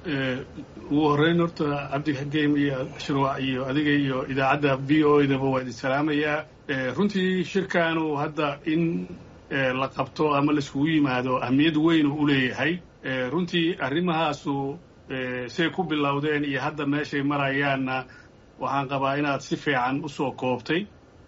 ugu horreyn horta cabdi xageym iyo shirwac iyo adiga iyo idaacadda v o edaba waa idin salaamayaa runtii shirkaanu hadda in la qabto ama laiskugu yimaado ahmiyad weyn u leeyahay runtii arrimahaasu say ku bilowdeen iyo hadda meeshay marayaanna waxaan qabaa inaad si fiican u soo koobtay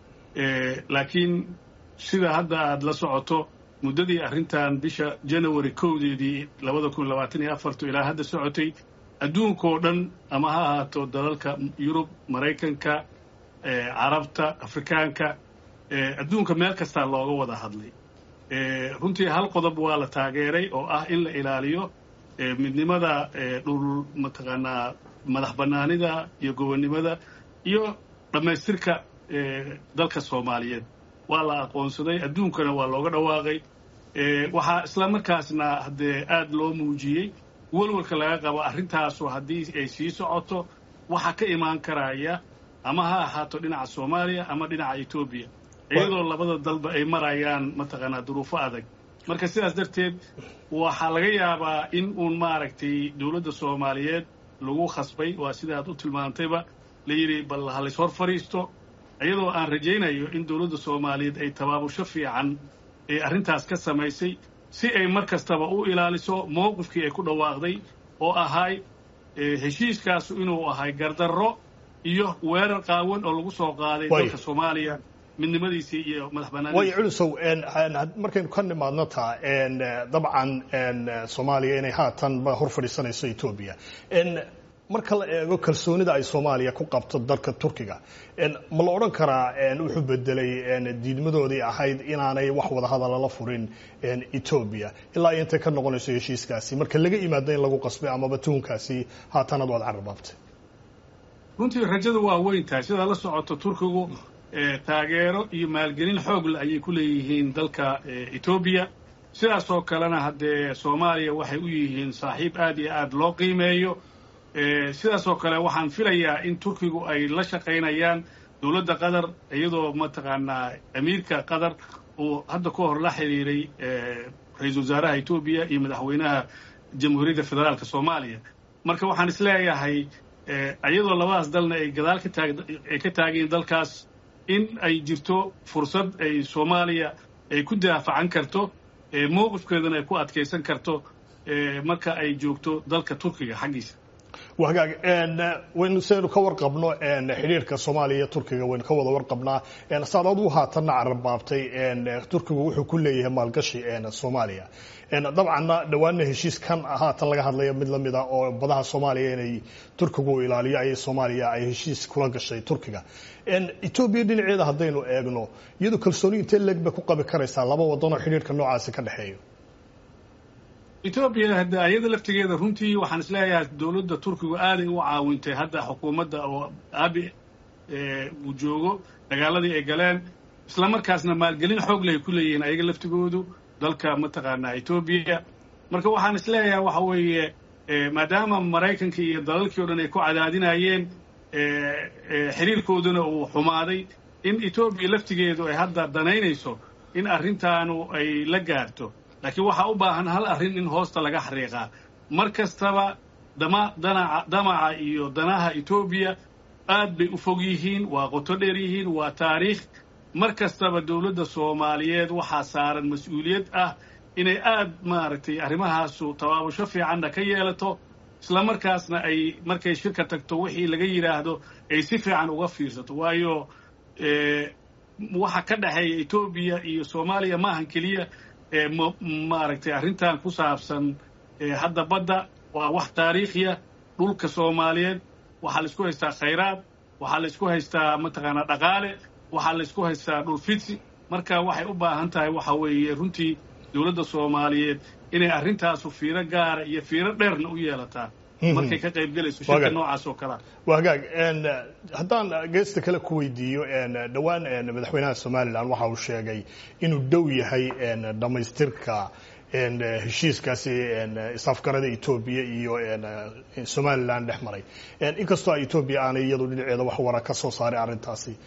laakiin sida hadda aad la socoto muddadii arrintan bisha janawari kowdeedii labada kun labaatan iyo afartu ilaa hadda socotay adduunkao dhan ama ha ahaato dalalka yurub maraykanka carabta afrikaanka adduunka meel kastaa looga wada hadlay runtii hal qodob waa la taageeray oo ah in la ilaaliyo midnimada dhul mataqaanaa madax bannaanida iyo gobonnimada iyo dhammaystirka dalka soomaaliyeed waa la aqoonsaday adduunkana waa looga dhawaaqay waxaa isla markaasna haddee aad loo muujiyey welwalka laga qabo arrintaasu haddii ay sii socoto waxa ka imaan karaya ama ha ahaato dhinaca soomaaliya ama dhinaca etoobiya iyadoo labada dalba ay marayaan mataqaanaa duruufo adag marka sidaas darteed waxaa laga yaabaa in uun maaragtay dowladda soomaaliyeed lagu khasbay waa sida aad u tilmaantayba la yidhi bal ha lays hor fadhiisto iyadoo aan rajaynayo in dowladda soomaaliyeed ay tabaabusho fiican ee arrintaas ka samaysay si ay mar kastaba u ilaaliso mowqifkii ay ku dhawaaqday oo ahay heshiiskaasu inuu ahay gardarro iyo weerar qaawan oo lagu soo qaaday dalka soomaaliya midnimadiisii iyo madax way culusow markaynu ka nimaadno taa dabcan soomaaliya inay haatan hor fadhiisanayso etoobiya marka la eego kalsoonida ay soomaaliya ku qabto dalka turkiga ma la odhan karaa wuxuu bedelay diidmadoodii ahayd inaanay wax wadahadala la furin etoobiya ilaa iyo intay ka noqonayso heshiiskaasi marka laga yimaado in lagu qasbay amaba tuhunkaasi haatanad waad cararbaabtay runtii rajadu waa weyn tahay sidaa la socoto turkigu taageero iyo maalgelin xoogle ayay ku leeyihiin dalka etoobiya sidaasoo kalena haddee soomaaliya waxay u yihiin saaxiib aad iyo aad loo qiimeeyo sidaasoo kale waxaan filayaa in turkigu ay la shaqaynayaan dowladda qatar iyadoo mataqaanaa amiirka qatar uu hadda ka hor la xiriiray ra-iisul wasaaraha etoobiya iyo madaxweynaha jamhuuriyadda federaalka soomaaliya marka waxaan isleeyahay iyadoo labadaas dalna ay gadaal ka taag ay ka taageen dalkaas in ay jirto fursad ay soomaaliya ay ku daafacan karto mowqifkeedana ay ku adkaysan karto marka ay joogto dalka turkiga xaggiisa wagaag waynu saynu ka warqabno xidhiirka soomaaliya iyo turkiga waynu ka wada warqabnaa saad aduu haatanna cararbaabtay turkigu wuxuu ku leeyahay maalgashi soomaaliya dabcanna dhowaanna heshiis kan haatan laga hadlaya mid lamid a oo badaha soomaaliya inay turkigu ilaaliyo ayay soomaaliya ay heshiis kula gashay turkiga etoobiya dhinaceeda haddaynu eegno iyadu kalsooni intee leeg bay ku qabi karaysaa laba wadan oo xidhiirka noocaasi ka dhexeeyo etoobiya hadda ayada laftigeeda runtii waxaan isleeyahay dowladda turkigu aaday u caawintay hadda xukuumadda oo abi uu joogo dagaaladii ay galeen isla markaasna maalgelin xoog leh ay ku leeyihiin ayaga laftigoodu dalka mataqaanaa etoobiya marka waxaan isleeyahay waxa weeye maadaama maraykanka iyo dalalkii o dhan ay ku cadaadinayeen xiriirkooduna uu xumaaday in etoobiya laftigeedu ay hadda danaynayso in arrintaanu ay la gaarto laakiin waxaa u baahan hal arrin in hoosta laga xariiqaa mar kastaba dama danaca damaca iyo danaha etoobiya aad bay u fog yihiin waa qoto dheer yihiin waa taariikh mar kastaba dowladda soomaaliyeed waxaa saaran mas-uuliyad ah inay aad maaragtay arrimahaasu tabaabusho fiicanna ka yeelato isla markaasna ay markay shirka tagto wixii laga yidhaahdo ay si fiican uga fiirsato waayo waxa ka dhexeeya etoobiya iyo soomaaliya maahan keliya maaragtay arrintan ku saabsan hadda badda waa wax taariikhiya dhulka soomaaliyeed waxaa laisku haystaa khayraad waxaa laisku haystaa mataqaanaa dhaqaale waxaa laisku haystaa dhul fidsi marka waxay u baahan tahay waxa weeye runtii dowladda soomaaliyeed inay arrintaasu fiiro gaara iyo fiiro dheerna u yeelataa markay ka qayb gelayso shirka noocaas oo kalea wagaag haddaan geesta kale ku weydiiyo dhowaan madaxweynaha somalilan waxa uu sheegay inuu dhow yahay dhammaystirka heshiiskaasi isafgarada etoobiya iyo somalilan dhex maray inkastoo etoobiya aanay iyadu dhinaceeda wax wara ka soo saaray arrintaasi